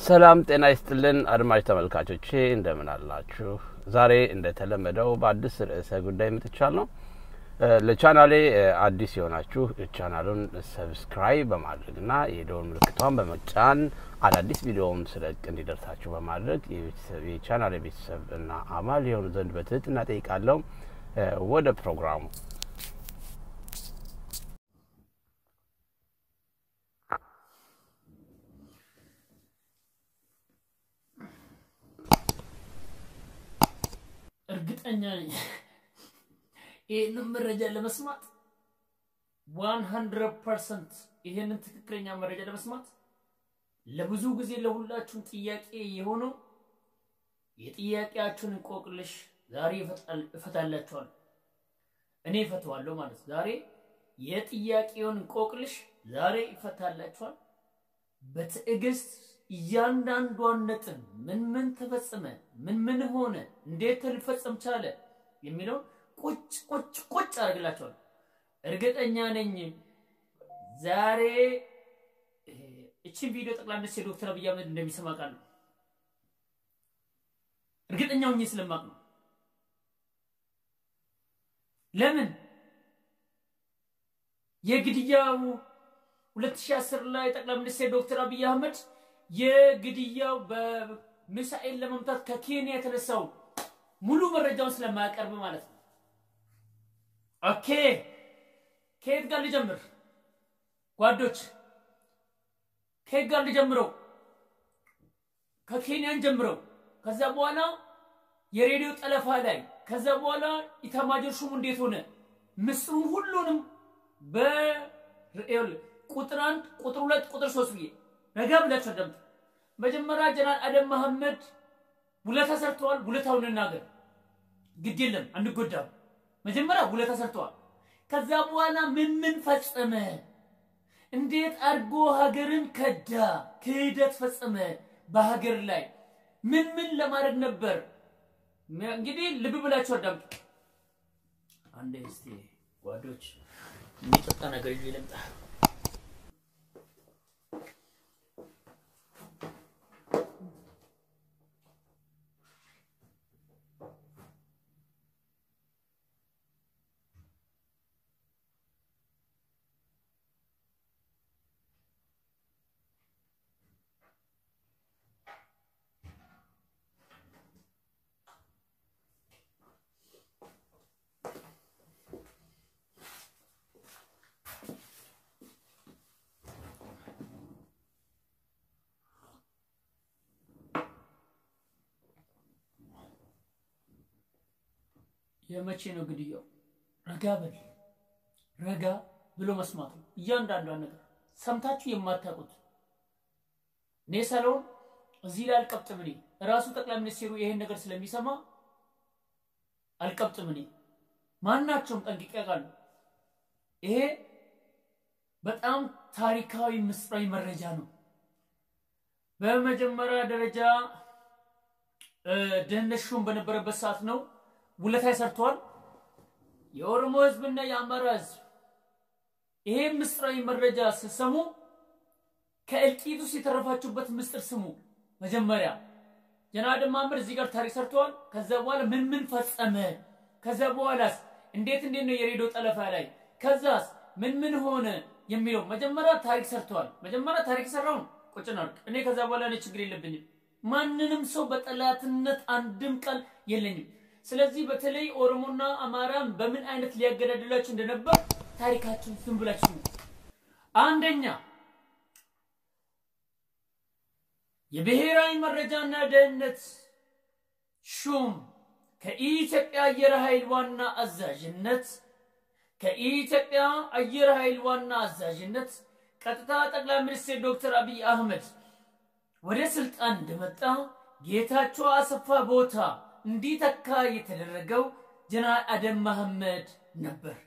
ሰላም ጤና ይስጥልን አድማጭ ተመልካቾቼ እንደምን አላችሁ? ዛሬ እንደተለመደው በአዲስ ርዕሰ ጉዳይ መጥቻለሁ። ለቻናሌ አዲስ የሆናችሁ ቻናሉን ሰብስክራይብ በማድረግና የደወል ምልክቷን በመጫን አዳዲስ ቪዲዮውን ስለቅ እንዲደርሳችሁ በማድረግ የቻናሌ ቤተሰብ እና አባል የሆኑ ዘንድ በትህትና ጠይቃለሁ። ወደ ፕሮግራሙ እርግጠኛ ነኝ ይህንን መረጃ ለመስማት ዋን ሀንድረድ ፐርሰንት ይህንን ትክክለኛ መረጃ ለመስማት ለብዙ ጊዜ ለሁላችሁም ጥያቄ የሆነው የጥያቄያችሁን እንቆቅልሽ ዛሬ እፈታላችኋለሁ። እኔ እፈተዋለሁ ማለት ዛሬ የጥያቄውን እንቆቅልሽ ዛሬ ይፈታላችኋል። በትዕግስት እያንዳንዷን ነጥብ ምን ምን ተፈጸመ፣ ምን ምን ሆነ፣ እንዴት ሊፈጸም ቻለ የሚለውን ቁጭ ቁጭ ቁጭ አድርግላቸዋል። እርግጠኛ ነኝ ዛሬ እችን ቪዲዮ ጠቅላይ ሚኒስትር ዶክተር አብይ አህመድ እንደሚሰማ ቃል ነው። እርግጠኛ ሆኜ ስለማቅ ነው። ለምን የግድያው 2010 ላይ ጠቅላይ ሚኒስትር ዶክተር አብይ አህመድ የግድያው በሚሳኤል ለመምታት ከኬንያ የተነሳው ሙሉ መረጃውን ስለማያቀርብ ማለት ነው። ኦኬ ከየት ጋር ልጀምር ጓዶች? ከየት ጋር ልጀምረው? ከኬንያን ጀምረው፣ ከዛ በኋላ የሬዲዮ ጠለፋ ላይ፣ ከዛ በኋላ ኢታማጆር ሹሙ እንዴት ሆነ፣ ምስጢሩን ሁሉንም በቁጥር አንድ ቁጥር ሁለት ቁጥር ሶስት ብዬ ረጋ ብላችሁ አዳምጡ። መጀመሪያ ጀነራል አደም መሐመድ ውለታ ሰርተዋል። ውለታውን እናገር፣ ግድ የለም አንጎዳም። መጀመሪያ ውለታ ሰርተዋል። ከዛ በኋላ ምን ምን ፈጸመ? እንዴት አድርጎ ሀገርን ከዳ? ክህደት ፈጸመ በሀገር ላይ ምን ምን ለማድረግ ነበር? እንግዲህ ልብ ብላችሁ አዳምጡ። አንዴ እስቲ ጓዶች የሚጠጣ ነገር ይዤ ልምጣ። የመቼ ነው ግድያው? ረጋ በል ረጋ ብሎ መስማት ነው። እያንዳንዷን ነገር ሰምታችሁ የማታውቁት እኔ ሳልሆን እዚህ ላይ አልቀብጥም። እኔ እራሱ ጠቅላይ ሚኒስትሩ ይሄን ነገር ስለሚሰማ አልቀብጥም። እኔ ማናቸውም ጠንቅቄ አውቃለሁ። ይሄ በጣም ታሪካዊ ምስጢራዊ መረጃ ነው። በመጀመሪያ ደረጃ ደህንነት ሹም በነበረበት ሰዓት ነው ውለታ ሰርተዋል። የኦሮሞ ህዝብና የአማራ ህዝብ ይሄ ምስጢራዊ መረጃ ስትሰሙ ከእልቂት ውስጥ የተረፋችሁበት ምስጢር ስሙ። መጀመሪያ ጀነራል መሐመድ እዚህ ጋር ታሪክ ሰርተዋል። ከዛ በኋላ ምን ምን ፈጸመ? ከዛ በኋላስ እንዴት እንዴት ነው የሬዲዮ ጠለፋ ላይ ከዛስ ምን ምን ሆነ የሚለው መጀመሪያ ታሪክ ሰርተዋል። መጀመሪያ ታሪክ ሰራውን ቁጭ እናድርግ። እኔ ከዛ በኋላ እኔ ችግር የለብኝም። ማንንም ሰው በጠላትነት አንድም ቃል የለኝም። ስለዚህ በተለይ ኦሮሞና አማራን በምን አይነት ሊያገዳድላችሁ እንደነበር ታሪካችሁን ዝም ብላችሁ አንደኛ የብሔራዊ መረጃና ደህንነት ሹም ከኢትዮጵያ አየር ኃይል ዋና አዛዥነት ከኢትዮጵያ አየር ኃይል ዋና አዛዥነት ቀጥታ ጠቅላይ ሚኒስትር ዶክተር አብይ አህመድ ወደ ስልጣን እንደመጣ ጌታቸው አሰፋ ቦታ እንዲተካ የተደረገው ጀነራል አደም መሐመድ ነበር።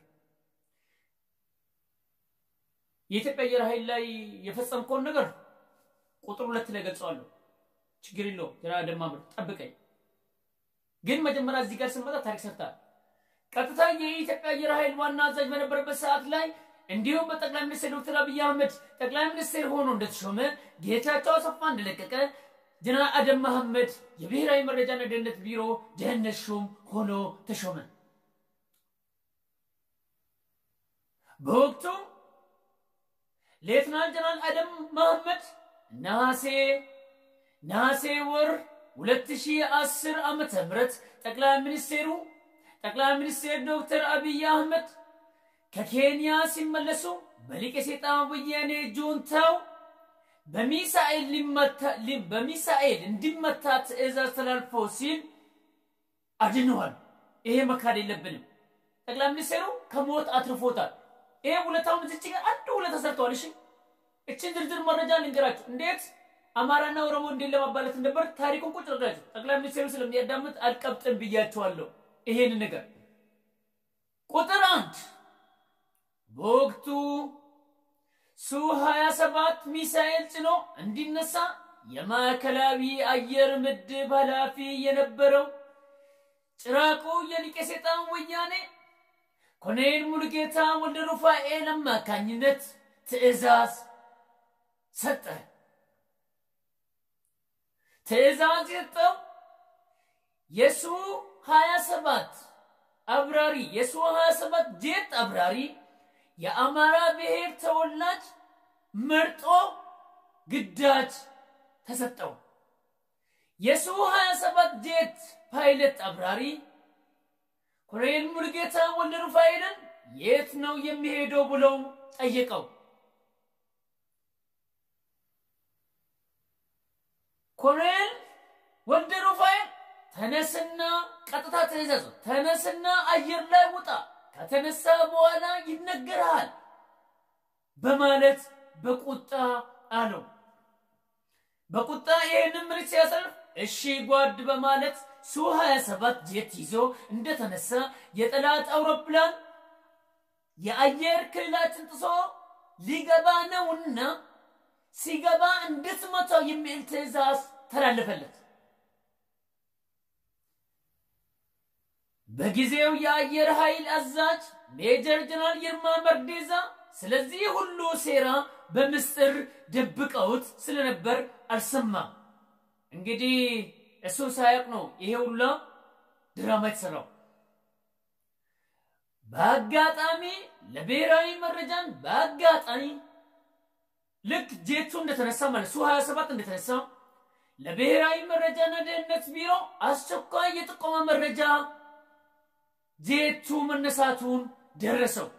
የኢትዮጵያ አየር ኃይል ላይ የፈጸምከውን ነገር ቁጥር ሁለት ላይ ገልጸዋለሁ። ችግር የለውም ጀነራል አደም መሐመድ ጠብቀኝ። ግን መጀመሪያ እዚህ ጋር ስንመጣ ታሪክ ሰርታል። ቀጥታ የኢትዮጵያ አየር ኃይል ዋና አዛዥ በነበረበት ሰዓት ላይ እንዲሁም በጠቅላይ ሚኒስትር ዶክተር አብይ አህመድ ጠቅላይ ሚኒስትር ሆኖ እንደተሾመ ጌታቸው አሰፋ እንደለቀቀ ጀነራል አደም መሐመድ የብሔራዊ መረጃና ደህንነት ቢሮ ደህንነት ሹም ሆኖ ተሾመ። በወቅቱ ሌትናንት ጀነራል አደም መሐመድ ነሐሴ ነሐሴ ወር 2010 ዓመተ ምህረት ጠቅላይ ሚኒስቴሩ ጠቅላይ ሚኒስቴር ዶክተር አብይ አህመድ ከኬንያ ሲመለሱ በሊቀ ሰይጣን ወያኔ ጁንታው በሚሳኤል እንዲመታ ትዕዛዝ ተላልፎ ሲል አድነዋል። ይሄ መካድ የለብንም። ጠቅላይ ሚኒስቴሩ ከሞት አትርፎታል። ይሄ ውለታውን እዚች ጋር አንድ ውለታ ሰርተዋል። እሺ እችን ዝርዝር መረጃ ልንገራችሁ፣ እንዴት አማራና ኦሮሞ እንዴት ለማባለት ነበር ታሪኩን ቁጭ ረዳችሁ። ጠቅላይ ሚኒስቴሩ ስለሚያዳምጥ አልቀብጥን ብያቸዋለሁ። ይሄን ነገር ቁጥር አንድ በወቅቱ ሱ 27 ሚሳኤል ጭኖ እንዲነሳ የማዕከላዊ አየር ምድብ ኃላፊ የነበረው ጭራቁ የሊቀ ሰይጣን ወያኔ ኮሎኔል ሙሉጌታ ወልደ ሩፋኤል አማካኝነት ትዕዛዝ ሰጠ። ትዕዛዝ የሰጠው የሱ 27 አብራሪ የሱ 27 ጄት አብራሪ የአማራ ብሔር ተወላጅ መርጦ ግዳጅ ተሰጠው። የሱ 27 ጄት ፓይለት አብራሪ ኮሎኔል ሙሉጌታ ወልደ ሩፋኤልን የት ነው የሚሄደው ብለው ጠየቀው። ኮሎኔል ወልደ ሩፋኤል ተነስና ቀጥታ ትእዛዝ ተነስና አየር ላይ ውጣ ከተነሳ በኋላ ይነገርሃል በማለት በቁጣ አለው። በቁጣ ይህንን ምሪት ሲያሳልፍ እሺ ጓድ በማለት ሱ 27 ጄት ይዞ እንደተነሳ የጠላት አውሮፕላን የአየር ክልላችን ጥሶ ሊገባ ነውና ሲገባ እንድትመታው የሚል ትዕዛዝ ተላለፈለት። በጊዜው የአየር ኃይል አዛዥ ሜጀር ጀነራል ይርማ መርዴዛ ስለዚህ ሁሉ ሴራ በምስጢር ደብቀውት ስለነበር አልሰማም። እንግዲህ እሱ ሳያውቅ ነው ይሄ ሁላ ድራማ የተሰራው። በአጋጣሚ ለብሔራዊ መረጃን በአጋጣሚ ልክ ጄቱ እንደተነሳ ማለት ሱ 27 እንደተነሳ ለብሔራዊ መረጃና ደህንነት ቢሮ አስቸኳይ የጥቆማ መረጃ ጄቱ መነሳቱን ደረሰው።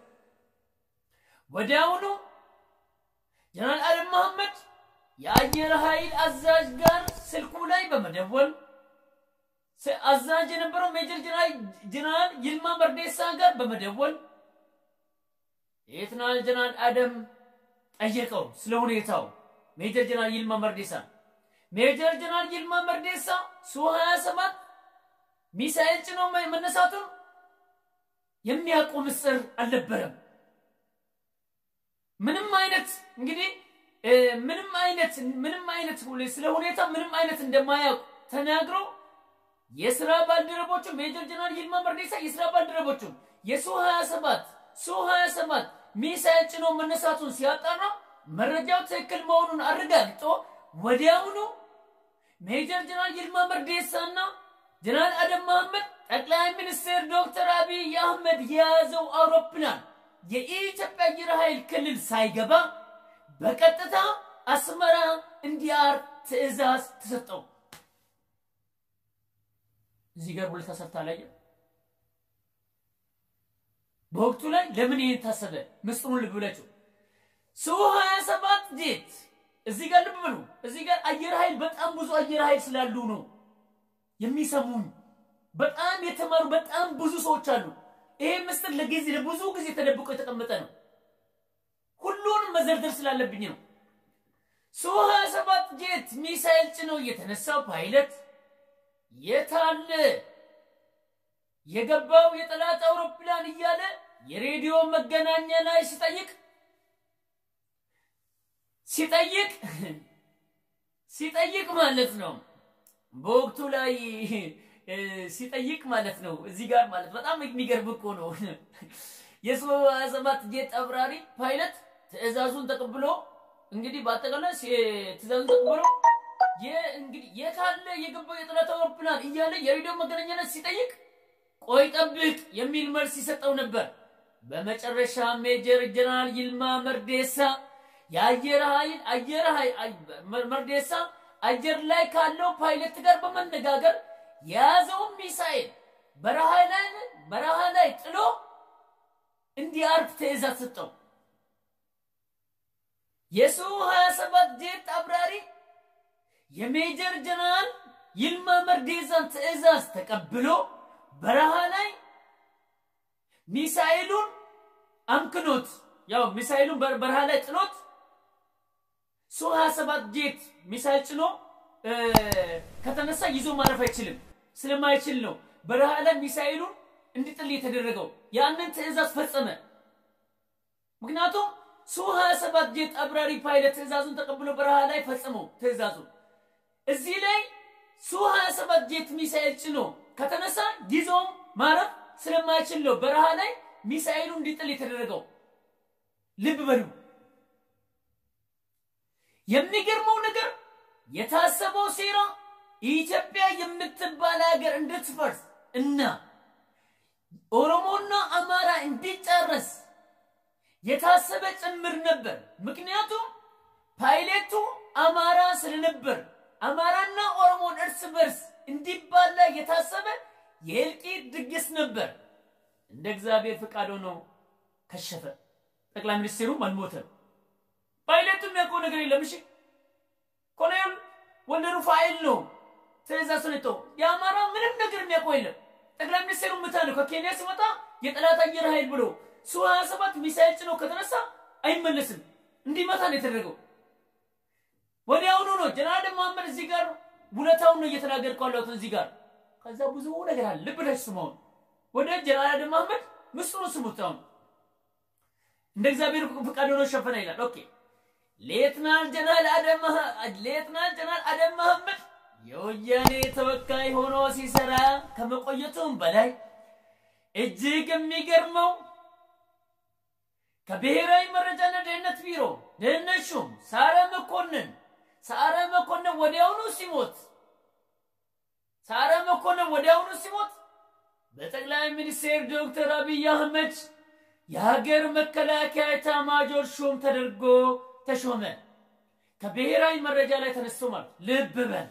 ወዲያውኑ ጀነራል አደም መሐመድ የአየር ኃይል አዛዥ ጋር ስልኩ ላይ በመደወል አዛዥ የነበረው ሜጀር ጀነራል ይልማ መርዴሳ ጋር በመደወል ሌተናል ጀነራል አደም ጠየቀው ስለ ሁኔታው። ሜጀር ጀነራል ይልማ መርዴሳ ሜጀር ጀነራል ይልማ መርዴሳ ሱ 27 ሚሳኤል ጭኖ መነሳቱን የሚያውቁ ምስጢር አልነበረም። ምንም አይነት እንግዲህ ምንም አይነት ምንም አይነት ስለ ሁኔታ ምንም አይነት እንደማያውቁ ተናግሮ የስራ ባልደረቦቹ ሜጀር ጀነራል ይልማ መርዴሳ የስራ ባልደረቦቹ የሱ 27 ሱ 27 ሚሳኤል ጭኖ መነሳቱን ሲያጣራ መረጃው ትክክል መሆኑን አረጋግጦ ወዲያውኑ ሜጀር ጀነራል ይልማ መርዴሳና ጀነራል አደም መሐመድ ጠቅላይ ሚኒስትር ዶክተር አብይ አህመድ የያዘው አውሮፕላን የኢትዮጵያ አየር ኃይል ክልል ሳይገባ በቀጥታ አስመራ እንዲያርፍ ትዕዛዝ ተሰጠው። እዚህ ጋር ሁለት ተሰርታ ላይ በወቅቱ ላይ ለምን ይሄን ታሰበ? ምስጢሩን ልብ ብላችሁ ሱ 27 ጄት እዚህ ጋር ልብ ብሉ። እዚህ ጋር አየር ኃይል በጣም ብዙ አየር ኃይል ስላሉ ነው የሚሰሙን። በጣም የተማሩ በጣም ብዙ ሰዎች አሉ። ይሄ ምስጢር ለጊዜ ለብዙ ጊዜ ተደብቆ የተቀመጠ ነው። ሁሉንም መዘርዘር ስላለብኝ ነው። ሱ 27 ጄት ሚሳኤል ጭኖ የተነሳው ፓይለት የታለ የገባው የጠላት አውሮፕላን እያለ የሬዲዮ መገናኛ ላይ ሲጠይቅ ሲጠይቅ ሲጠይቅ ማለት ነው በወቅቱ ላይ ሲጠይቅ ማለት ነው። እዚህ ጋር ማለት በጣም የሚገርም እኮ ነው። የሱ ሰባት ጄት አብራሪ ፓይለት ትዕዛዙን ተቀብሎ እንግዲህ በአጠቃላይ ትዕዛዙን ተቀብሎ እንግዲህ የታለ የገባው የጠላት አውሮፕላን እያለ የሬዲዮ መገናኛነት ሲጠይቅ ቆይ ጠብቅ የሚል መልስ ይሰጠው ነበር። በመጨረሻ ሜጀር ጀነራል ይልማ መርዴሳ የአየር ኃይል አየር ኃይል መርዴሳ አየር ላይ ካለው ፓይለት ጋር በመነጋገር የያዘውን ሚሳኤል በረሃ ላይ በረሃ ላይ ጥሎ እንዲያርፍ ትዕዛዝ ሰጠው። የሱ 27 ጄት አብራሪ የሜጀር ጀነራል ይልማ መርዴሳን ትዕዛዝ ተቀብሎ በረሃ ላይ ሚሳኤሉን አምክኖት ያው ሚሳኤሉን በረሃ ላይ ጥሎት ሱ 27 ጄት ሚሳኤል ጭኖ ከተነሳ ይዞ ማረፍ አይችልም። ስለማይችል ነው በረሃ ላይ ሚሳኤሉን እንዲጥል የተደረገው። ያንን ትዕዛዝ ፈጸመ። ምክንያቱም ሱ 27 ጄት አብራሪ ፓይለት ትዕዛዙን ተቀብሎ በረሃ ላይ ፈጸመው ትዕዛዙን። እዚህ ላይ ሱ 27 ጄት ሚሳኤል ጭኖ ከተነሳ ይዞም ማረፍ ስለማይችል ነው በረሃ ላይ ሚሳኤሉ እንዲጥል የተደረገው። ልብ በሉ። የሚገርመው ነገር የታሰበው ሴራ ኢትዮጵያ የምትባል ሀገር እንድትፈርስ እና ኦሮሞና አማራ እንዲጨረስ የታሰበ ጭምር ነበር። ምክንያቱም ፓይሌቱ አማራ ስለነበር አማራና ኦሮሞን እርስ በርስ እንዲባላ የታሰበ የእልቂት ድግስ ነበር። እንደ እግዚአብሔር ፍቃድ ሆኖ ከሸፈ። ጠቅላይ ሚኒስትሩም አልሞተም። ፓይለቱ የሚያውቀው ነገር የለም። እሺ ኮሎኔል ወልደ ሩፋኤል ነው ትዕዛዝ ሰጥቶ የአማራ ምንም ነገር የሚያውቀው የለም። ጠቅላይ ሚኒስትሩ ምታ ነው ከኬንያ ሲመጣ የጠላት አየር ኃይል ብሎ ሱ 27 ሚሳኤል ጭኖ ከተነሳ አይመለስም። እንዲመታ ነው የተደረገው። ወዲያውኑ ነው ጀነራል መሐመድ እዚህ ጋር ውለታውን ነው እየተናገርኩ ያለሁት እዚህ ጋር። ከዛ ብዙ ነገር አለ። ልብ ብላችሁ ስሙ። አሁን ወደ ጀነራል መሐመድ ምስጢሩን ስሙት። አሁን እንደ እግዚአብሔር ፍቃድ ሆኖ ሸፈነ ይላል። ኦኬ ሌትናል ጀነራል አደም ሌትናል ጀነራል አደም መሐመድ የወያኔ ተወካይ ሆኖ ሲሰራ ከመቆየቱም በላይ እጅግ የሚገርመው ከብሔራዊ መረጃና ደህንነት ቢሮ ደህንነት ሹም ሳረ መኮንን ሳረ መኮንን ወዲያውኑ ሲሞት ሳረ መኮንን ወዲያውኑ ሲሞት በጠቅላይ ሚኒስትር ዶክተር አብይ አህመድ የሀገር መከላከያ ኤታማዦር ሹም ተደርጎ ተሾመ። ከብሔራዊ መረጃ ላይ ተነስቶ ማለት ልብ በል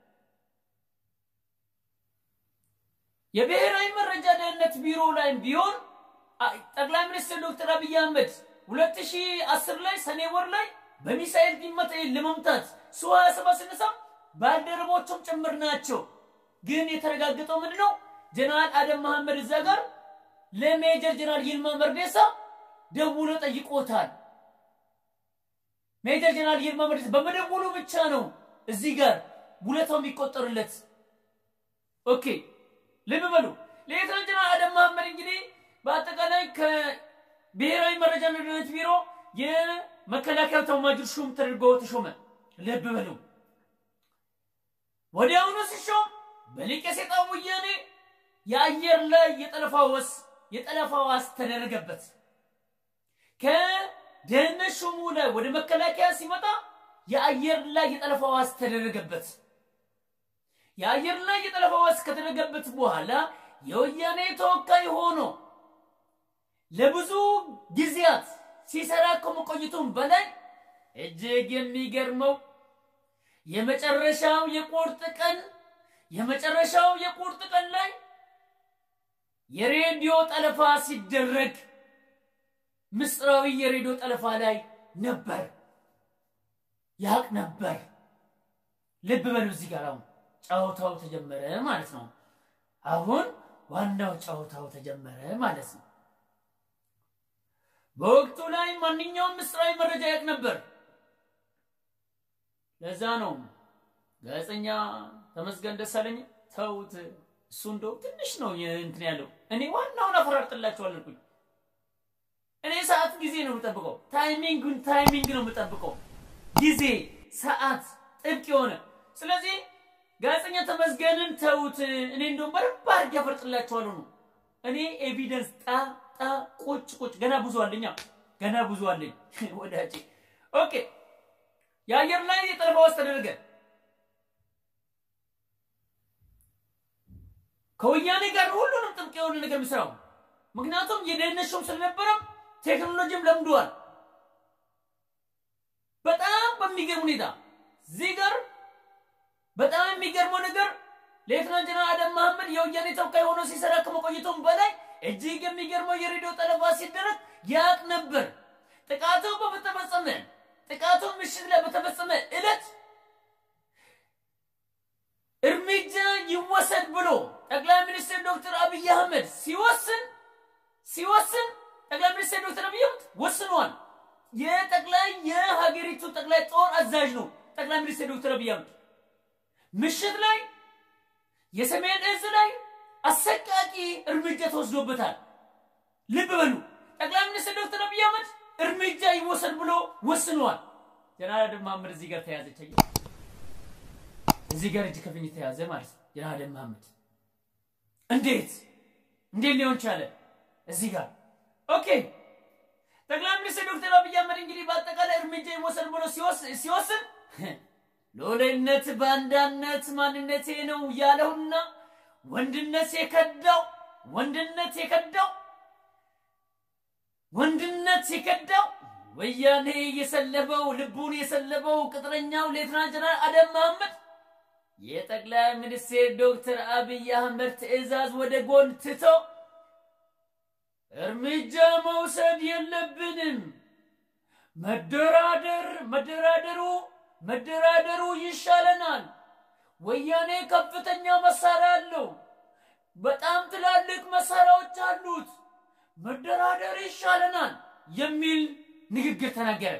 የብሔራዊ መረጃ ደህንነት ቢሮ ላይም ቢሆን ጠቅላይ ሚኒስትር ዶክተር አብይ አህመድ 2010 ላይ ሰኔ ወር ላይ በሚሳኤል ቢመታ ለመምታት ሱ 27 ስነሳ ባልደረቦቹም ጭምር ናቸው። ግን የተረጋገጠው ምንድን ነው? ጀነራል አደም መሐመድ እዛ ጋር ለሜጀር ጀነራል ይልማ መርዴሳ ደውሎ ጠይቆታል። ሜጀር ጀነራል ይልማ መርዴሳ በመደወሉ ብቻ ነው እዚህ ጋር ውለታው የሚቆጠርለት። ኦኬ ልብ በሉ። ሌተናል ጀነራል አደም መሐመድ እንግዲህ በአጠቃላይ ከብሔራዊ መረጃና ደህንነት ቢሮ የመከላከያ ኤታማዦር ሹም ተደርጎ ተሾመ። ልብ በሉ። ወዲያውኑ ሲሾም በሊቀ ሴጣን ወያኔ የአየር ላይ የጠለፋ ወስ የጠለፋ ዋስ ተደረገበት። ከደህንነት ሹሙ ላይ ወደ መከላከያ ሲመጣ የአየር ላይ የጠለፋ ዋስ ተደረገበት። የአየር ላይ የጠለፋ ዋስ ከተደረገበት በኋላ የወያኔ ተወካይ ሆኖ ለብዙ ጊዜያት ሲሰራ ከመቆየቱም በላይ እጅግ የሚገርመው የመጨረሻው የቁርጥ ቀን የመጨረሻው የቁርጥ ቀን ላይ የሬዲዮ ጠለፋ ሲደረግ ምስጢራዊ የሬዲዮ ጠለፋ ላይ ነበር ያቅ ነበር። ልብ በሉ እዚህ ጋር አሁን ጨዋታው ተጀመረ ማለት ነው። አሁን ዋናው ጨዋታው ተጀመረ ማለት ነው። በወቅቱ ላይ ማንኛውም ምስጢራዊ መረጃ ያቅ ነበር። ለዛ ነው ጋዜጠኛ ተመስገን ደሳለኝ ተውት፣ እሱ እንደው ትንሽ ነው እንትን ያለው። እኔ ዋናውን አፈራርጥላችኋለሁ አልኩኝ። እኔ ሰዓት ጊዜ ነው የምጠብቀው፣ ታይሚንግን ታይሚንግ ነው የምጠብቀው፣ ጊዜ ሰዓት ጥብቅ የሆነ ስለዚህ ጋዜጠኛ ተመስገንን ተውት። እኔ እንደውም በደንብ አድርጌ አፈርጥላችኋለሁ ነው። እኔ ኤቪደንስ ጣ ጣ ቁጭ ቁጭ ገና ብዙ አለኛ ገና ብዙ አለኝ ወዳጄ። ኦኬ የአየር ላይ የጠለፋ ዋስ ተደረገ። ከወያኔ ጋር ሁሉንም ጥብቅ የሆነ ነገር የሚሰራው ምክንያቱም የደህንነት ሹም ስለነበረም ቴክኖሎጂም ለምደዋል። በጣም በሚገርም ሁኔታ እዚህ ጋር በጣም የሚገርመው ነገር ሌተናንት ጀነራል አደም መሐመድ የወያኔ ተወካይ ሆኖ ሲሰራ ከመቆየቱም በላይ እጅግ የሚገርመው የሬዲዮ ጠለፋ ሲደረግ ያቅ ነበር። ጥቃቱ በተፈጸመ ጥቃቱ ምሽት ላይ በተፈጸመ ዕለት እርምጃ ይወሰድ ብሎ ጠቅላይ ሚኒስትር ዶክተር አብይ አህመድ ሲወስን ሲወስን ጠቅላይ ሚኒስትር ዶክተር አብይ አህመድ ወስኗል። የጠቅላይ የሀገሪቱ ጠቅላይ ጦር አዛዥ ነው ጠቅላይ ሚኒስትር ዶክተር አብይ አህመድ ምሽት ላይ የሰሜን እዝ ላይ አሰቃቂ እርምጃ ተወስዶበታል። ልብ በሉ ጠቅላይ ሚኒስትር ዶክተር አብይ አህመድ እርምጃ ይወሰድ ብሎ ወስኗል። ጀነራል አደም መሐመድ እዚህ ጋር ተያዘች። እዚህ ጋር እጅ ከፍንጅ ተያዘ ማለት ነው። ጀነራል አደም መሐመድ እንዴት እንዴት ሊሆን ቻለ? እዚህ ጋር ኦኬ። ጠቅላይ ሚኒስትር ዶክተር አብይ አህመድ እንግዲህ በአጠቃላይ እርምጃ ይወሰድ ብሎ ሲወስን ሎሌነት ባንዳነት ማንነቴ ነው ያለውና ወንድነት የከዳው ወንድነት የከዳው ወንድነት የከዳው ወያኔ የሰለበው ልቡን የሰለበው ቅጥረኛው ሌተናንት ጀነራል አደም መሐመድ የጠቅላይ ሚኒስትር ዶክተር አብይ አህመድ ትዕዛዝ ወደ ጎን ትቶ እርምጃ መውሰድ የለብንም መደራደር መደራደሩ መደራደሩ ይሻለናል። ወያኔ ከፍተኛ መሳሪያ አለው። በጣም ትላልቅ መሳሪያዎች አሉት። መደራደር ይሻለናል የሚል ንግግር ተናገረ።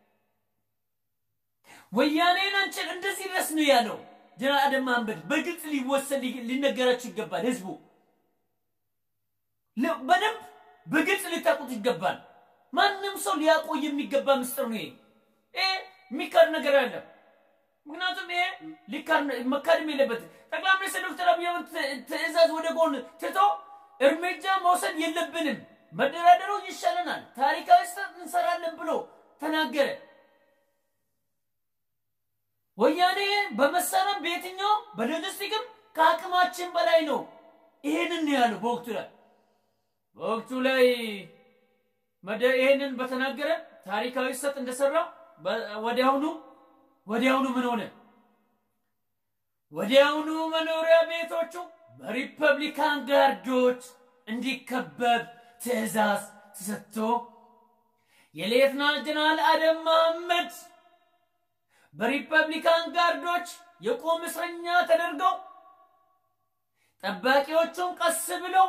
ወያኔን አንችል እንደዚህ ድረስ ነው ያለው ጀነራል አደም መሐመድ። በግልጽ ሊወሰድ ሊነገራችሁ ይገባል። ህዝቡ በደንብ በግልጽ ሊታቁት ይገባል። ማንም ሰው ሊያውቀው የሚገባ ምስጢር ነው ይሄ። ይሄ የሚካድ ነገር አለ። ምክንያቱም ይሄ መካድም የለበትም። ጠቅላይ ሚኒስትር ዶክተር አብይ አህመድ ትዕዛዝ ወደ ጎን ትቶ እርምጃ መውሰድ የለብንም መደራደሩ ይሻለናል፣ ታሪካዊ ስህተት እንሰራለን ብሎ ተናገረ። ወያኔ በመሳሪያም በየትኛውም በሎጂስቲክም ከአቅማችን በላይ ነው። ይሄንን ነው ያለው በወቅቱ ላይ በወቅቱ ላይ ይሄንን በተናገረ ታሪካዊ ስህተት እንደሰራ ወዲያውኑ ወዲያውኑ ምን ሆነ? ወዲያውኑ መኖሪያ ቤቶቹ በሪፐብሊካን ጋርዶች እንዲከበብ ትዕዛዝ ተሰጥቶ የሌተናንት ጀነራል አደም መሐመድ በሪፐብሊካን ጋርዶች የቁም እስረኛ ተደርገው ጠባቂዎቹም ቀስ ብለው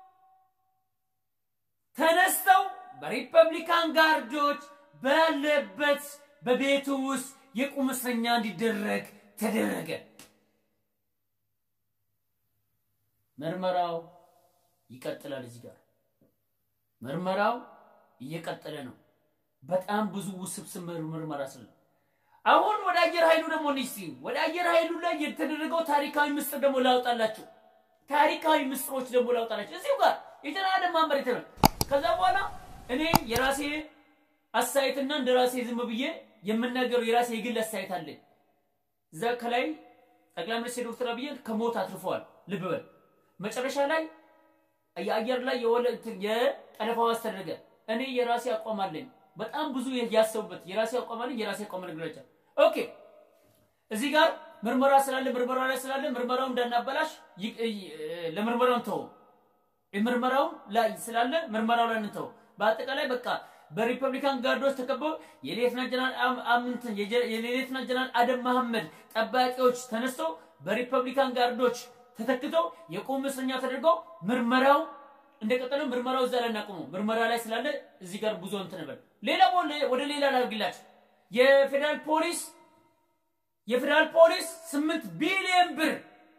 ተነስተው በሪፐብሊካን ጋርዶች ባለበት በቤቱ ውስጥ የቁም እስረኛ እንዲደረግ ተደረገ። ምርመራው ይቀጥላል። እዚህ ጋር ምርመራው እየቀጠለ ነው። በጣም ብዙ ውስብስብ ምርመራ ስለ አሁን ወደ አየር ኃይሉ ደግሞ እንሂድ። ወደ አየር ኃይሉ ላይ የተደረገው ታሪካዊ ምስጢር ደግሞ ላውጣላችሁ። ታሪካዊ ምስጢሮች ደግሞ ላውጣላችሁ እዚሁ ጋር የጀነራል አደም መሐመድ የተባለ ከዛ በኋላ እኔ የራሴ አስተያየትና እንደ ራሴ ዝም ብዬ የምናገረው የራሴ የግል አስተያየት አለኝ። እዛ ከላይ ጠቅላይ ሚኒስትር ዶክተር አብይ ከሞት አትርፈዋል። ልብ በል መጨረሻ ላይ የአየር ላይ የጠለፋው አስተደረገ። እኔ የራሴ አቋም አለኝ። በጣም ብዙ ያሰቡበት የራሴ አቋም አለኝ። የራሴ አቋም ነገራቸው። ኦኬ እዚህ ጋር ምርመራ ስላለ ምርመራ ላይ ስላለ ምርመራው እንዳናበላሽ ለምርመራው እንተው። ምርመራው ላይ ስላለ ምርመራው ላይ እንተው። በአጠቃላይ በቃ በሪፐብሊካን ጋርዶች ተከበው የሌተናንት ጀነራል አምንት የሌተናንት ጀነራል አደም መሐመድ ጠባቂዎች ተነስተው በሪፐብሊካን ጋርዶች ተተክተው የቁም እስረኛ ተደርገው ምርመራው እንደቀጠለ ምርመራው እዛ ላይ እናቆሙ። ምርመራ ላይ ስላለ እዚህ ጋር ብዙ እንትን ነበር። ሌላ ወደ ሌላ ላድርግላችሁ። የፌዴራል ፖሊስ የፌዴራል ፖሊስ ስምንት ቢሊዮን ብር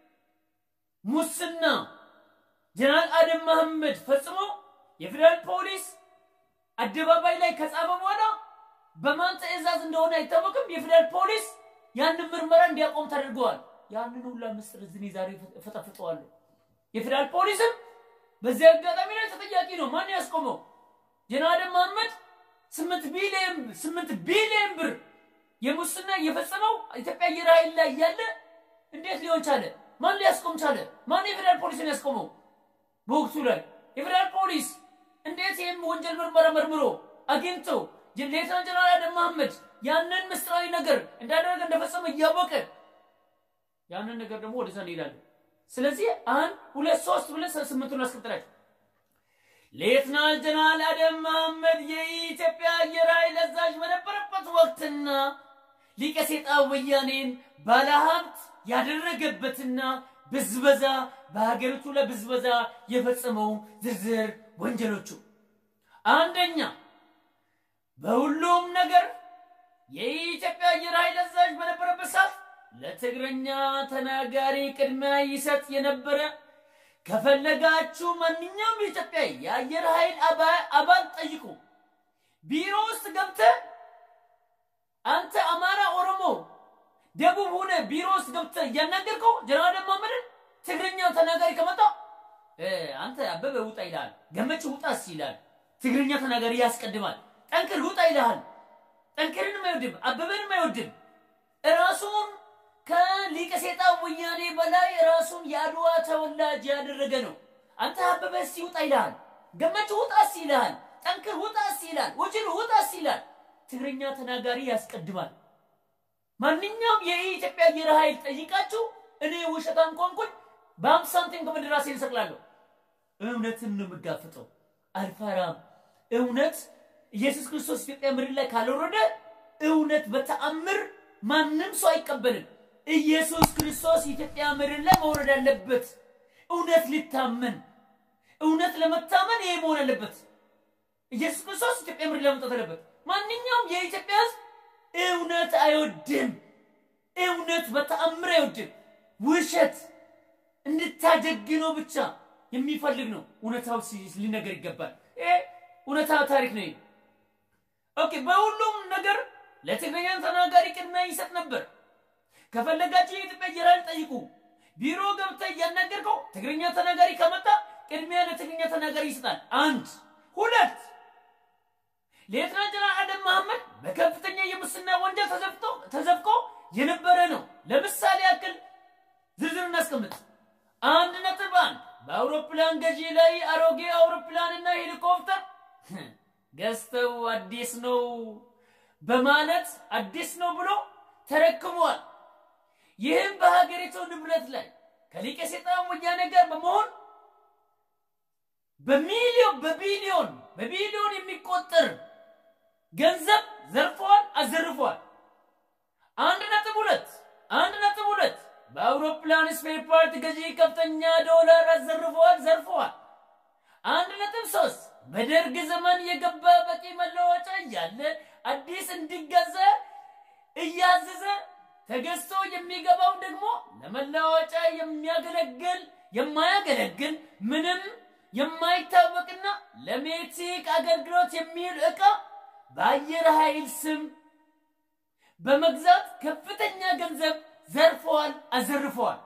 ሙስና ጀነራል አደም መሐመድ ፈጽሞ የፌዴራል ፖሊስ አደባባይ ላይ ከጻፈ በኋላ በማን ትዕዛዝ እንደሆነ አይታወቅም። የፌዴራል ፖሊስ ያንን ምርመራ እንዲያቆም ተደርገዋል። ያንን ሁላ ምስጢር እዚህ ዛሬ ፈጠፍጠዋለሁ። የፌዴራል ፖሊስም በዚህ አጋጣሚ ላይ ተጠያቂ ነው። ማን ያስቆመው? ጀነራል አደም መሐመድ ስምንት ቢሊዮን ስምንት ቢሊዮን ብር የሙስና የፈጸመው ኢትዮጵያ አየር ኃይል ላይ እያለ እንዴት ሊሆን ቻለ? ማን ሊያስቆም ቻለ? ማን የፌዴራል ፖሊስን ያስቆመው? በወቅቱ ላይ የፌዴራል ፖሊስ እንዴት ይህም ወንጀል ምርመራ መርምሮ አግኝቶ ሌተና ጀነራል አደም መሐመድ ያንን ምስጢራዊ ነገር እንዳደረገ እንደፈጸመ እያወቀ ያንን ነገር ደግሞ ወደዛ እንሄዳለን። ስለዚህ አንድ ሁለት ሶስት ብለን ስምንቱን አስቀጥላቸው። ሌተናል ጀነራል አደም መሐመድ የኢትዮጵያ አየር ኃይል አዛዥ በነበረበት ወቅትና ሊቀ ሴጣን ወያኔን ባለሀብት ያደረገበትና ብዝበዛ በሀገሪቱ ላይ ብዝበዛ የፈጸመው ዝርዝር ወንጀሎቹ አንደኛ በሁሉም ነገር የኢትዮጵያ አየር ኃይል አዛዥ በነበረበት ሰዓት ለትግረኛ ተናጋሪ ቅድሚያ ይሰጥ የነበረ ከፈለጋችሁ ማንኛውም የኢትዮጵያ የአየር ኃይል አባል ጠይቁ። ቢሮ ውስጥ ገብተህ አንተ አማራ፣ ኦሮሞ፣ ደቡብ ሆነ ቢሮ ውስጥ ገብተህ እያናገርከው ጀነራል አደም መሐመድን ትግርኛ ተናጋሪ ከመጣ አንተ አበበ ውጣ ይልሃል። ገመች ውጣስ ይላል። ትግርኛ ተናጋሪ ያስቀድማል። ጠንክር ውጣ ይልሃል። ጠንክርንም አይወድም፣ አበበንም አይወድም። ራሱን ከሊቀ ሴጣን ወያኔ በላይ ራሱን የአድዋ ተወላጅ ያደረገ ነው። አንተ አበበ እስቲ ውጣ ይልሃል። ገመች ውጣስ ይልሃል። ጠንክር ውጣስ ይላል። ወጅል ውጣስ ይላል። ትግርኛ ተናጋሪ ያስቀድማል። ማንኛውም የኢትዮጵያ አየር ኃይል ጠይቃችሁ እኔ ውሸታም ከሆንኩኝ በአምሳ ሳንቲም ከምድር ራሴን እሰቅላለሁ። እውነትን ነው የምጋፍጠው፣ አልፈራም። እውነት ኢየሱስ ክርስቶስ ኢትዮጵያ ምድር ላይ ካልወረደ እውነት በተአምር ማንም ሰው አይቀበልም። ኢየሱስ ክርስቶስ ኢትዮጵያ ምድር ላይ መውረድ አለበት። እውነት ሊታመን እውነት ለመታመን ይሄ መሆን አለበት። ኢየሱስ ክርስቶስ ኢትዮጵያ ምድር ላይ መምጣት አለበት። ማንኛውም የኢትዮጵያ ሕዝብ እውነት አይወድም። እውነት በተአምር አይወድም። ውሸት እንድታጀግነው ብቻ የሚፈልግ ነው። እውነታው ሊነገር ይገባል። ይሄ እውነታው ታሪክ ነው። ኦኬ። በሁሉም ነገር ለትግረኛ ተናጋሪ ቅድሚያ ይሰጥ ነበር። ከፈለጋችሁ የኢትዮጵያ አየር ኃይል ጠይቁ። ቢሮ ገብተህ እያናገርከው ትግርኛ ተናጋሪ ከመጣ ቅድሚያ ለትግርኛ ተናጋሪ ይሰጣል። አንድ ሁለት ሌተና ጀነራል አደም መሐመድ በከፍተኛ የሙስና ወንጀል ተዘፍቆ የነበረ ነው። ለምሳሌ ያክል ዝርዝር እናስቀምጥ። አንድ ነጥብ አንድ በአውሮፕላን ገዢ ላይ አሮጌ አውሮፕላንና ሄሊኮፕተር ገዝተው አዲስ ነው በማለት አዲስ ነው ብሎ ተረክቧል። ይህም በሀገሪቱ ንብረት ላይ ከሊቀ ሴጣን ወያኔ ጋር በመሆን በሚሊዮን በቢሊዮን በቢሊዮን የሚቆጠር ገንዘብ ዘርፈዋል፣ አዘርፈዋል። አንድ ነጥብ ሁለት አንድ ነጥብ ሁለት በአውሮፕላን ስፔር ፓርት ገዢ ከፍተኛ ዶላር አዘርፈዋል፣ ዘርፈዋል። አንድ ነጥብ ሶስት በደርግ ዘመን የገባ በቂ መለወጫ እያለ አዲስ እንዲገዛ እያዘዘ ተገዝቶ የሚገባው ደግሞ ለመለዋወጫ የሚያገለግል የማያገለግል ምንም የማይታወቅና ለሜትሪክ አገልግሎት የሚውል ዕቃ በአየር ኃይል ስም በመግዛት ከፍተኛ ገንዘብ ዘርፈዋል፣ አዘርፈዋል።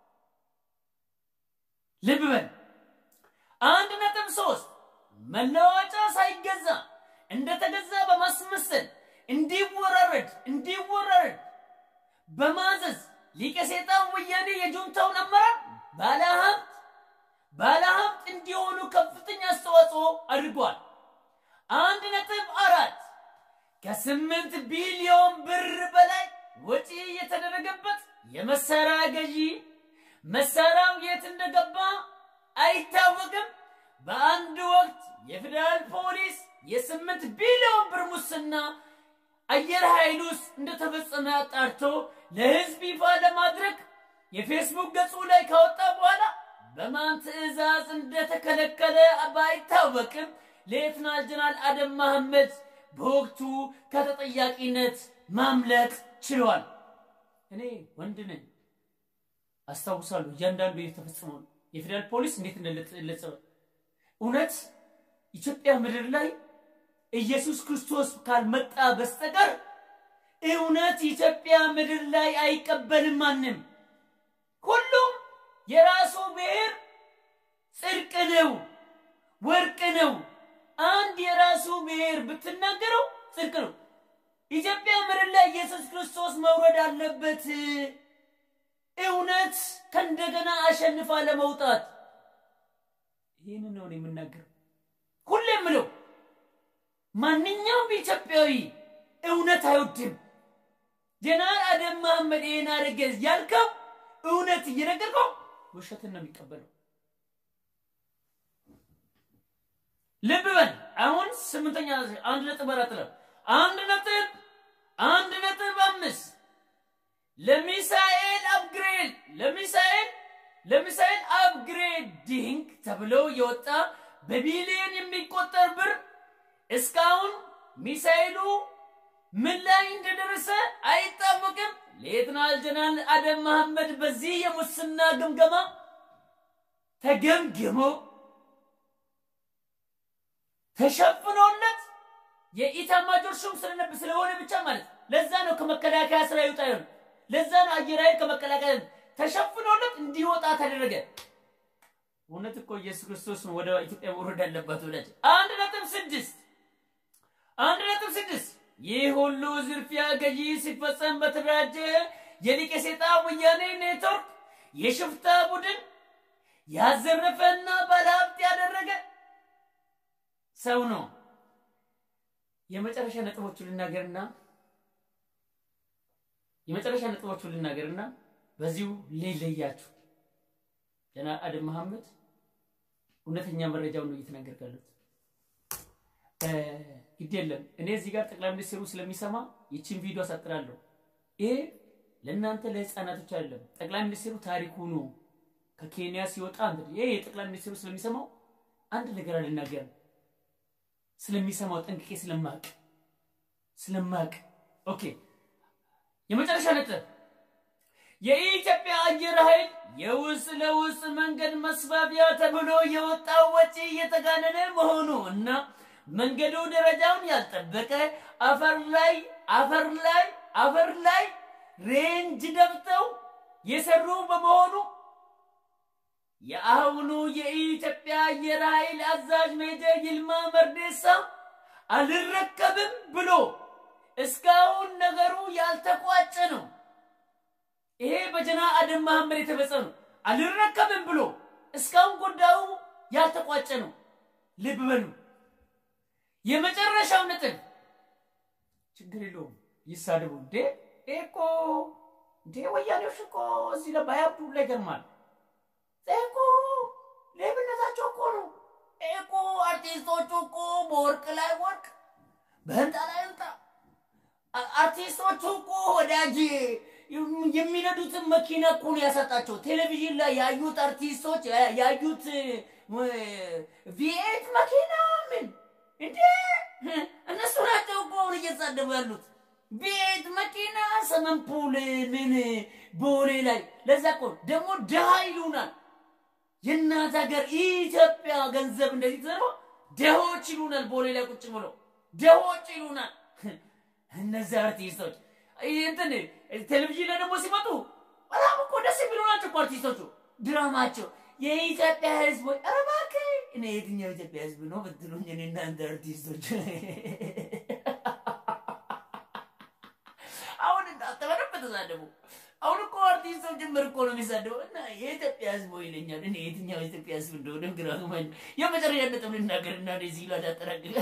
ልብ በል። አንድ ነጥብ ሶስት መለዋወጫ ሳይገዛ እንደተገዛ በማስመሰል እንዲወራረድ እንዲወራረድ በማዘዝ ሊቀ ሴጣን ወያኔ የጁንታውን አመራር ባለሀብት ባለሀብት እንዲሆኑ ከፍተኛ አስተዋጽኦ አድርጓል። አንድ ነጥብ አራት ከስምንት ቢሊዮን ብር በላይ ወጪ የተደረገበት የመሳሪያ ገዢ መሳሪያው የት እንደገባ አይታወቅም። በአንድ ወቅት የፌዴራል ፖሊስ የስምንት ቢሊዮን ብር ሙስና አየር ኃይል ውስጥ እንደተፈጸመ አጣርቶ ለሕዝብ ይፋ ለማድረግ የፌስቡክ ገጹ ላይ ካወጣ በኋላ በማን ትዕዛዝ እንደተከለከለ ባይታወቅም ሌተናል ጀነራል አደም መሐመድ በወቅቱ ከተጠያቂነት ማምለጥ ችሏል። እኔ ወንድ ነኝ፣ አስታውሳለሁ እያንዳንዱ የተፈጸመው የፌዴራል ፖሊስ እንዴት እንደለጸበ እውነት ኢትዮጵያ ምድር ላይ ኢየሱስ ክርስቶስ ካልመጣ በስተቀር እውነት ኢትዮጵያ ምድር ላይ አይቀበልም ማንም። ሁሉም የራሱ ብሔር ጽድቅ ነው፣ ወርቅ ነው። አንድ የራሱ ብሔር ብትናገረው ጽድቅ ነው። ኢትዮጵያ ምድር ላይ ኢየሱስ ክርስቶስ መውረድ አለበት። እውነት ከእንደገና አሸንፋ ለመውጣት ይህንን ነው የምናገረው። ሁሌ የምለው ማንኛውም ኢትዮጵያዊ እውነት አይወድም። ጀነራል አደም መሐመድ ይህን አደረገ ያልከው እውነት እየነገርከው ውሸትን ነው የሚቀበለው። ልብ በል አሁን ስምንተኛ አንድ ነጥብ አራት ነው አንድ ነጥብ አንድ ነጥብ አምስት ለሚሳኤል አፕግሬድ ለሚሳኤል ለሚሳኤል አፕግሬዲንግ ተብሎ የወጣ በቢሊዮን የሚቆጠር ብር እስካሁን ሚሳኤሉ ምን ላይ እንደደረሰ አይታወቅም። ሌተናል ጀነራል አደም መሐመድ በዚህ የሙስና ግምገማ ተገምግሞ ተሸፍኖለት የኢታማጆር ሹም ስለነብ ስለሆነ ብቻ ማለት ለዛ ነው ከመከላከያ ስራ ይውጣ ይሆን ለዛ ነው አየር ኃይል ከመከላከያ ተሸፍኖለት እንዲወጣ ተደረገ። እውነት እኮ ኢየሱስ ክርስቶስ ነው ወደ ኢትዮጵያ መውረድ ያለባት ብላች አንድ ነጥብ ስድስት አንድ ነጥብ ስድስት ይህ ሁሉ ዝርፊያ ገዢ ሲፈጸም በተደራጀ የሊቀ ሴጣን ወያኔ ኔትወርክ የሽፍታ ቡድን ያዘረፈና ባለሀብት ያደረገ ሰው ነው። የመጨረሻ ነጥቦቹ ልናገርና የመጨረሻ ነጥቦቹ ልናገርና በዚሁ ሊለያችሁ ጀነራል አደም መሐመድ እውነተኛ መረጃውን ነው እየተናገርኩ ያለሁት። ግድ የለም እኔ እዚህ ጋር ጠቅላይ ሚኒስትሩ ስለሚሰማ ይችን ቪዲዮ አሳጥራለሁ። ይሄ ለእናንተ ለህፃናቶች አይደለም። ጠቅላይ ሚኒስትሩ ታሪኩ ነው ከኬንያ ሲወጣ ይሄ የጠቅላይ ሚኒስትሩ ስለሚሰማው አንድ ነገር አልናገርም። ስለሚሰማው ጠንቅቄ ስለማቅ ስለማቅ ኦኬ። የመጨረሻ ነጥብ የኢትዮጵያ አየር ኃይል የውስጥ ለውስጥ መንገድ መስፋፊያ ተብሎ የወጣው ወጪ እየተጋነነ መሆኑ እና መንገዱ ደረጃውን ያልጠበቀ አፈር ላይ አፈር ላይ አፈር ላይ ሬንጅ ደብተው የሰሩ በመሆኑ የአሁኑ የኢትዮጵያ አየር ኃይል አዛዥ ሜጀር ይልማ መርዴሳ አልረከብም ብሎ እስካሁን ነገሩ ያልተቋጨ ነው። ይሄ በጀነራል አደም መሐመድ የተፈጸመ ነው። አልረከብም ብሎ እስካሁን ጉዳዩ ያልተቋጨ ነው። ልብ በሉ። የመጨረሻው ነጥብ ችግር የለውም ይሳደቡ። እንዴ ይሄ እኮ እንዴ ወያኔዎች እኮ እዚህ ላይ ባያብዱ ላይ ገርማል። እኮ ሌብነታቸው እኮ ነው። እኮ አርቲስቶቹ እኮ በወርቅ ላይ ወርቅ፣ በህንጣ ላይ ህንጣ። አርቲስቶቹ እኮ ወዳጅ የሚነዱትን መኪና እኮ ነው ያሰጣቸው። ቴሌቪዥን ላይ ያዩት አርቲስቶች ያዩት ቪኤት መኪና ምን እንዴ እነሱ ናቸው እኮ አሁን እየተሳደቡ ያሉት። ቤት መኪና ሰመንፑል ምን ቦሌ ላይ ለዛ እኮ ደግሞ ድሃ ይሉናል። የእናት ሀገር ኢትዮጵያ ገንዘብ እንደዚህ ተዘርፎ ደሆች ይሉናል። ቦሌ ላይ ቁጭ ብሎ ደሆች ይሉናል። እነዚህ አርቲስቶች እንትን ቴሌቪዥን ላይ ደግሞ ሲመጡ በጣም እኮ ደስ የሚሉ ናቸው እኮ አርቲስቶቹ። ድራማቸው የኢትዮጵያ ህዝብ ወይ ኧረ እባክህ እኔ የትኛው የኢትዮጵያ ህዝብ ነው ብትሉኝ እኔ እናንተ አርቲስቶች አሁን እንዳትበረብ ተሳደቡ። አሁን እኮ አርቲስቶች ጭምር እኮ ነው የሚሳደቡ እና የኢትዮጵያ ህዝብ ወይ ይለኛል። እኔ የትኛው የኢትዮጵያ ህዝብ እንደሆነ ግራ ገባኝ። የመጨረሻ ነጥብ ልናገር እና እዚህ ላይ አጠራቅቅ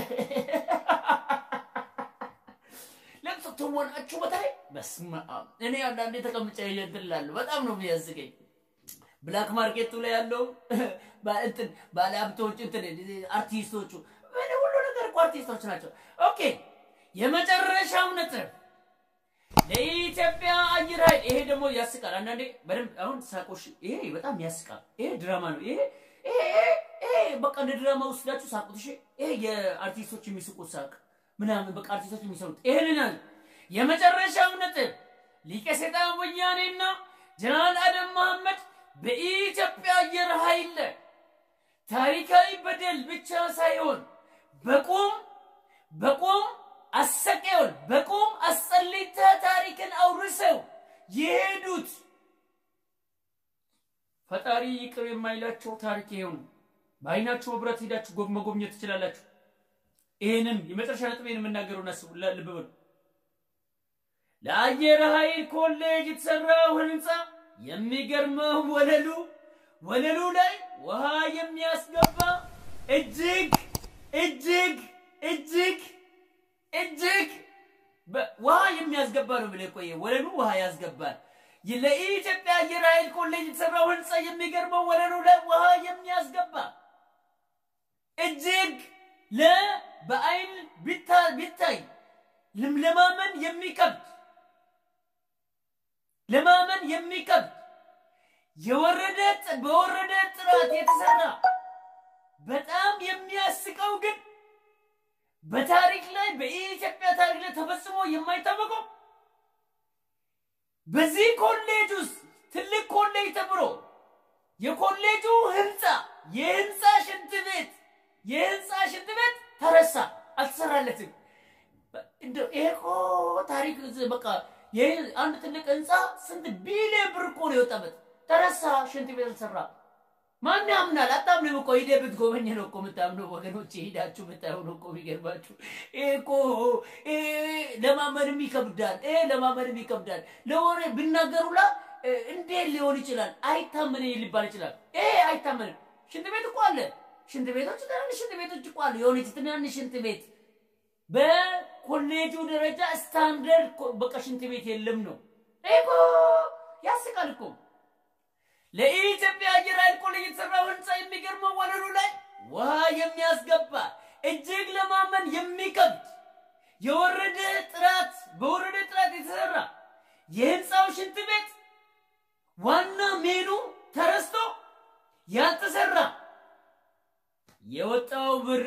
ለቅሶ ትወናችሁ በተለይ በስመ አብ እኔ አንዳንዴ ተቀምጬ እንትን እላለሁ። በጣም ነው የሚያዝገኝ። ብላክ ማርኬቱ ላይ ያለው እንትን ባለሀብቶች እንትን አርቲስቶቹ ምን ሁሉ ነገር እኮ አርቲስቶች ናቸው። ኦኬ የመጨረሻው ነጥብ ለኢትዮጵያ አየር ኃይል ይሄ ደግሞ ያስቃል። አንዳንዴ በደንብ አሁን ሳቆሽ ይሄ በጣም ያስቃል። ይሄ ድራማ ነው። ይሄ ይሄ ይሄ በቃ እንደ ድራማ ወስዳችሁ ሳቁት። እሺ ይሄ የአርቲስቶች የሚስቁት ሳቅ ምናምን በቃ አርቲስቶች የሚሰሩት ይሄንን የመጨረሻው ነጥብ ሊቀ ሰይጣን ወያኔና ጀነራል አደም መሐመድ በኢትዮጵያ አየር ኃይል ታሪካዊ በደል ብቻ ሳይሆን በቁም በቁም አሰቀውን በቁም አስጸሊተ ታሪክን አውርሰው የሄዱት ፈጣሪ ይቅር የማይላቸው ታሪክ ይሄው ነው። በአይናችሁ ብረት ሄዳችሁ መጎብኘት ትችላላችሁ። ይህንን የመጨረሻ ነጥቤን የምናገረው ናስቡ ልብ በሉ። ለአየር ኃይል ኮሌጅ የተሰራው ህንፃ የሚገርመው ወለሉ ወለሉ ላይ ውሃ የሚያስገባ እጅግ እጅግ እጅግ እጅግ ውሃ የሚያስገባ ነው ብለህ ቆየ። ወለሉ ውሃ ያስገባል። ለኢትዮጵያ አየር ኃይል ኮሌጅ የተሰራው ህንፃ የሚገርመው ወለሉ ላይ ውሃ የሚያስገባ እጅግ ለ በአይን ቢታይ ለማመን የሚከብድ ለማመን የሚከብድ የወረደ በወረደ ጥራት የተሰራ በጣም የሚያስቀው ግን በታሪክ ላይ በኢትዮጵያ ታሪክ ላይ ተፈጽሞ የማይታወቀው በዚህ ኮሌጅ ውስጥ ትልቅ ኮሌጅ ተብሎ የኮሌጁ ህንፃ የህንፃ ሽንት ቤት የህንፃ ሽንት ቤት ተረሳ፣ አልተሰራለትም። ይሄ እኮ ታሪክ በቃ ይህ አንድ ትልቅ ህንፃ ስንት ቢሊዮን ብር እኮ ነው የወጣበት፣ ተረሳ፣ ሽንት ቤት አልተሰራ። ማን ያምናል? አታምንም እኮ ሂደህ ብትጎበኝ ነው እኮ የምታምነው። ወገኖች ሄዳችሁ ብታዩ ነው እኮ የሚገርማችሁ። ይሄ እኮ ለማመንም ይከብዳል። ይሄ ለማመንም ይከብዳል። ለወሬ ብናገሩላ እንዴት ሊሆን ይችላል? አይታመንም ሊባል ይችላል። ይሄ አይታመንም። ሽንት ቤት እኮ አለ። ሽንት ቤቶች ትናንሽ ሽንት ቤቶች እኮ አሉ። የሆነች ትናንሽ ሽንት ቤት በኮሌጁ ደረጃ ስታንደርድ በቃ ሽንት ቤት የለም ነው። ይሄ እኮ ያስቃል እኮ ለኢትዮጵያ አየር ኃይል ኮሌጅ የተሰራው ህንፃ የሚገርመው ወለሉ ላይ ውሃ የሚያስገባ እጅግ ለማመን የሚከብድ የወረደ ጥራት በወረደ ጥራት የተሰራ የህንፃው ሽንት ቤት ዋና ሜኑ ተረስቶ ያልተሰራ የወጣው ብር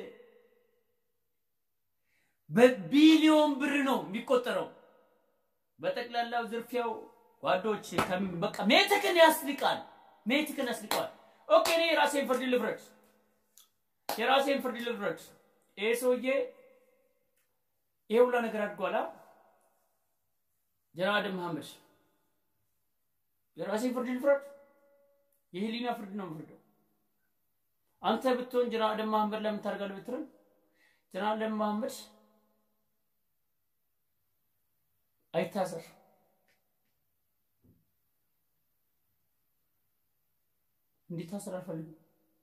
በቢሊዮን ብር ነው የሚቆጠረው። በጠቅላላው ዝርፊያው ጓዶች በቃ ሜትክን ያስልቃል፣ ሜትክን ያስልቀዋል። ኦኬ እኔ የራሴን ፍርድ ልፍረድ፣ የራሴን ፍርድ ልፍረድ። ይሄ ሰውዬ ይሄ ሁላ ነገር አድርጓላ። ጀናድ መሐመድ የራሴን ፍርድ ልፍረድ፣ የህሊና ፍርድ ነው የምፍርደው። አንተ ብትሆን ጀናድ መሐመድ ለምን ታደርጋለህ ብትርም ጀናድ መሐመድ አይታሰር እንዲታሰር አልፈልግም።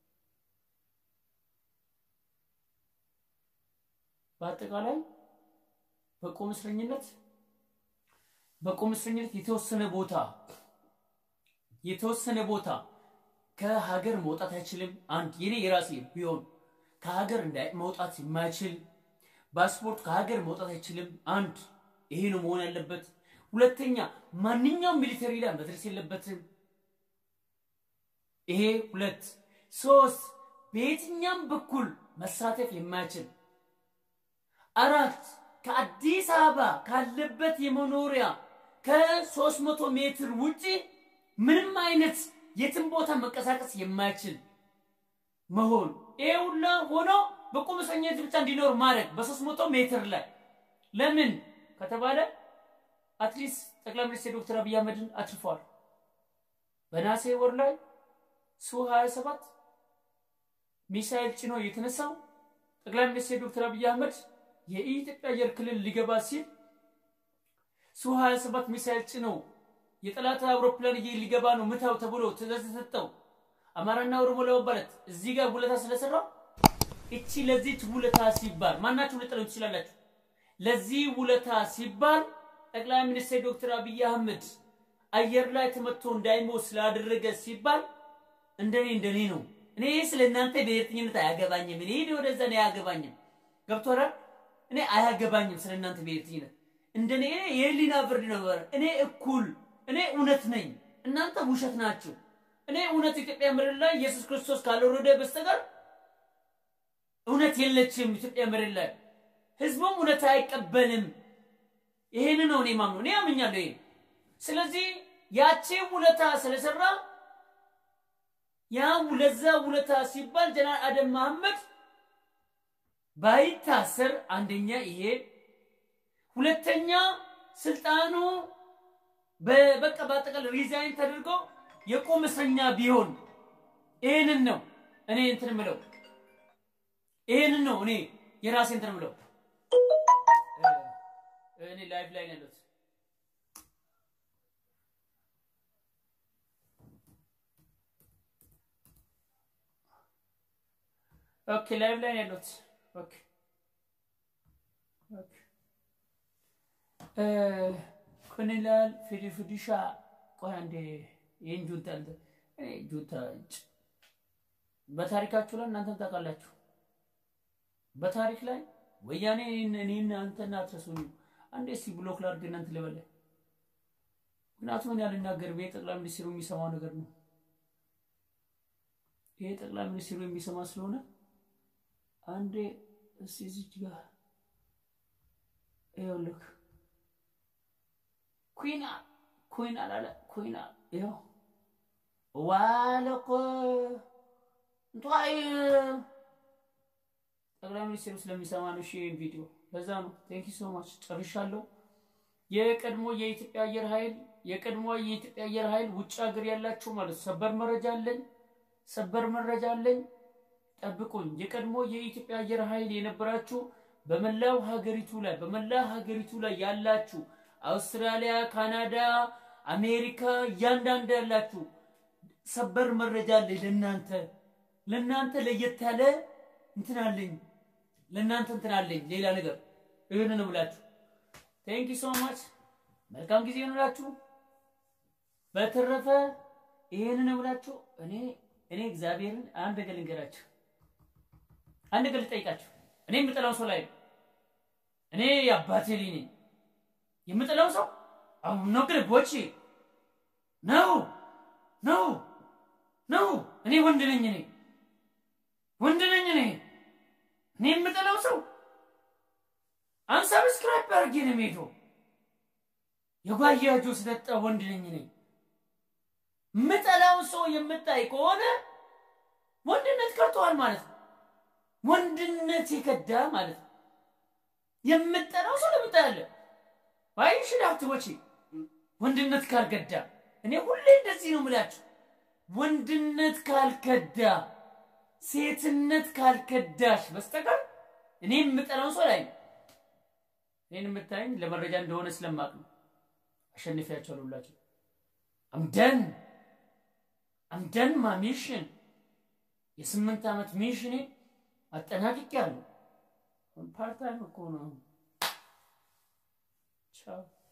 በአጠቃላይ በቁም እስረኝነት በቁም እስረኝነት የተወሰነ ቦታ የተወሰነ ቦታ ከሀገር መውጣት አይችልም። አንድ የኔ የራሴ ቢሆን ከሀገር መውጣት የማይችል ፓስፖርት ከሀገር መውጣት አይችልም። አንድ ይሄ ነው መሆን ያለበት። ሁለተኛ ማንኛውም ሚሊተሪ ላይ መድረስ የለበትም። ይሄ ሁለት ሶስት በየትኛም በኩል መሳተፍ የማይችል አራት ከአዲስ አበባ ካለበት የመኖሪያ ከሶስት መቶ ሜትር ውጪ ምንም አይነት የትም ቦታ መንቀሳቀስ የማይችል መሆን ይሄ ሁላ ሆኖ በቁም እስረኝነት ብቻ እንዲኖር ማድረግ በሶስት መቶ ሜትር ላይ ለምን ከተባለ አትሊስት ጠቅላይ ሚኒስትር ዶክተር አብይ አህመድን አትርፈዋል። በነሐሴ ወር ላይ ሱ 27 ሚሳኤል ጭኖ የተነሳው ጠቅላይ ሚኒስትር ዶክተር አብይ አህመድ የኢትዮጵያ አየር ክልል ሊገባ ሲል ሱ 27 ሚሳኤል ጭኖ የጠላት አውሮፕላን እየ ሊገባ ነው ምታው ተብሎ ትእዛዝ ተሰጠው። አማራና ኦሮሞ ለመባለት እዚህ ጋር ውለታ ስለሰራ እቺ ለዚች ውለታ ሲባል ማናችሁ ልጠሉ ትችላላችሁ። ለዚህ ውለታ ሲባል ጠቅላይ ሚኒስትር ዶክተር አብይ አህመድ አየር ላይ ተመቶ እንዳይሞት ስላደረገ ሲባል እንደኔ እንደኔ ነው። እኔ ስለ እናንተ ብሔርተኝነት አያገባኝም። እኔ ወደዛ ነው አያገባኝም። ገብቶሃል? እኔ አያገባኝም ስለ እናንተ ብሔርተኝነት። እንደኔ እኔ የህሊና ፍርድ ነው። እኔ እኩል፣ እኔ እውነት ነኝ፣ እናንተ ውሸት ናችሁ። እኔ እውነት ኢትዮጵያ ምድር ላይ ኢየሱስ ክርስቶስ ካልወረደ በስተቀር እውነት የለችም ኢትዮጵያ ምድር ላይ። ህዝቡም እውነት አይቀበልም። ይሄን ነው እኔ ማምነው። እኔ አምኛለሁ ይሄን። ስለዚህ ያቺ ውለታ ስለሰራ ያ ለዛ ውለታ ሲባል ጀነራል አደም መሐመድ ባይታሰር አንደኛ ይሄ፣ ሁለተኛ ስልጣኑ በቃ በአጠቃላይ ሪዛይን ተደርጎ የቁም እስረኛ ቢሆን ይሄንን ነው እኔ እንትን ምለው፣ ይሄንን ነው እኔ የራሴ እንትን ምለው። እኔ ላይፍ ላይ ነው ያለሁት። ኦኬ ላይቭ ላይ ነው ያለሁት። ኦኬ ኦኬ ኮኔላል ፊዲ ፊዲሻ ቆይ አንዴ ይህን ጁንታ እንትን እኔ ጁንታ ጭ- በታሪካችሁ ላይ እናንተም ታውቃላችሁ። በታሪክ ላይ ወያኔ እኔን- እኔን አንተን አትረሱኝም። አንዴ እስቲ ብሎክ ላድርግ እናንተ ልበለ ምክንያቱም እኔ አልናገርም። ይሄ ጠቅላይ ሚኒስትሩ የሚሰማው ነገር ነው። ይሄ ጠቅላይ ሚኒስትሩ የሚሰማ ስለሆነ አንዴ እስቲ እዚች ጋር ይኸውልህ ኩና ኩና አላለ ኩና ይኸው ዋለኮ እንቷይ ጠቅላይ ሚኒስትሩ ስለሚሰማ ነው። እሺ ይሄን ቪዲዮ ለዛ ነው። ቴንክ ዩ ሶ ማች ጨርሻለሁ። የቀድሞ የኢትዮጵያ አየር ኃይል የቀድሞ የኢትዮጵያ አየር ኃይል ውጭ ሀገር ያላችሁ ማለት ነው። ሰበር መረጃ አለኝ፣ ሰበር መረጃ አለኝ። ጠብቁኝ። የቀድሞ የኢትዮጵያ አየር ኃይል የነበራችሁ በመላው ሀገሪቱ ላይ በመላው ሀገሪቱ ላይ ያላችሁ አውስትራሊያ፣ ካናዳ፣ አሜሪካ እያንዳንዱ ያላችሁ ሰበር መረጃ አለኝ ለእናንተ ለእናንተ ለየት ያለ እንትን አለኝ ለእናንተ እንትን አለኝ ሌላ ነገር ይህንን ብላችሁ ቴንክ ዩ ሶ ማች መልካም ጊዜ ይሆንላችሁ። በተረፈ ይህንን ብላችሁ እኔ እኔ እግዚአብሔርን አንድ ነገር ልንገራችሁ፣ አንድ ነገር ልጠይቃችሁ። እኔ የምጠላው ሰው ላይ ነው። እኔ የአባቴ ልጅ ነኝ። የምጠላው ሰው አሁን ነው ግን ቦቼ ነው ነው ነው። እኔ ወንድ ነኝ። እኔ ወንድ ነኝ። እኔ እኔ የምጠላው ሰው አንሰብስክራይብ አድርጌ ነው የምሄደው። የጓያጆ ስለጠ ወንድ ነኝ እኔ። የምጠላውን ሰው የምታይ ከሆነ ወንድነት ከርተዋል ማለት ነው። ወንድነት የከዳ ማለት ነው። የምጠላው ሰው ለምታያለ ባይሽ ዳብትቦቼ ወንድነት ካልከዳ እኔ ሁሌ እንደዚህ ነው የምላችሁ። ወንድነት ካልከዳ ሴትነት ካልከዳሽ በስተቀር እኔ የምጠላውን ሰው ላይ እኔን የምታየኝ ለመረጃ እንደሆነ ስለማቅ ነው። አሸንፊያቸዋለሁ ሁላችሁ። አምደን አምደን ማ ሚሽን የስምንት ዓመት ሚሽኔ አጠናቅቄያለሁ። ፓርታይም እኮ ነው። ቻው